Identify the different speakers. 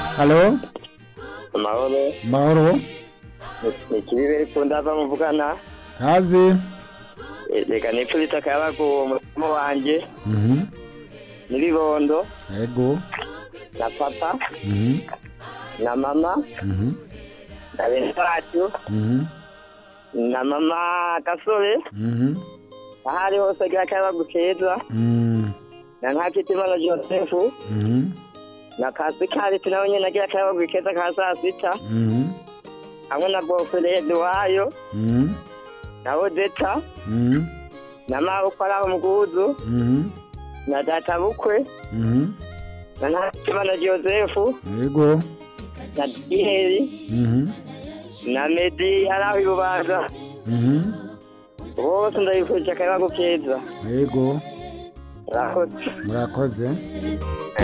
Speaker 1: halo
Speaker 2: amahoro
Speaker 1: mahoro
Speaker 2: ni ikibibere ku ndava muvugana
Speaker 1: kazi
Speaker 2: Eh, reka nipfurita akayabagu umutima wanje
Speaker 1: Mhm.
Speaker 2: n'ibibondo
Speaker 1: ego
Speaker 2: na papa
Speaker 1: Mhm.
Speaker 2: na mama
Speaker 1: Mhm.
Speaker 2: na bene wacu
Speaker 1: Mhm.
Speaker 2: na mama gasore
Speaker 1: Mhm.
Speaker 2: aho ari hose agira akayabagu keza
Speaker 1: Mhm.
Speaker 2: na ntakitimana joseph
Speaker 1: Mhm.
Speaker 2: na kasikariti nawe nyene agira akayabagu keza ka saa sita
Speaker 1: Mhm.
Speaker 2: hamwe na bofere eduwayo
Speaker 1: Mhm.
Speaker 2: na odeta
Speaker 1: Mhm.
Speaker 2: na mabukwe ari aho muguzu
Speaker 1: Mhm.
Speaker 2: na data bukwe
Speaker 1: Mhm.
Speaker 2: na ntakitimana joseph
Speaker 1: ego
Speaker 2: na diheri
Speaker 1: Mhm.
Speaker 2: na medi ari aho ibubanza
Speaker 1: Mhm.
Speaker 2: bose ndabifurije akayabagu keza
Speaker 1: ego
Speaker 2: murakoze
Speaker 1: murakoze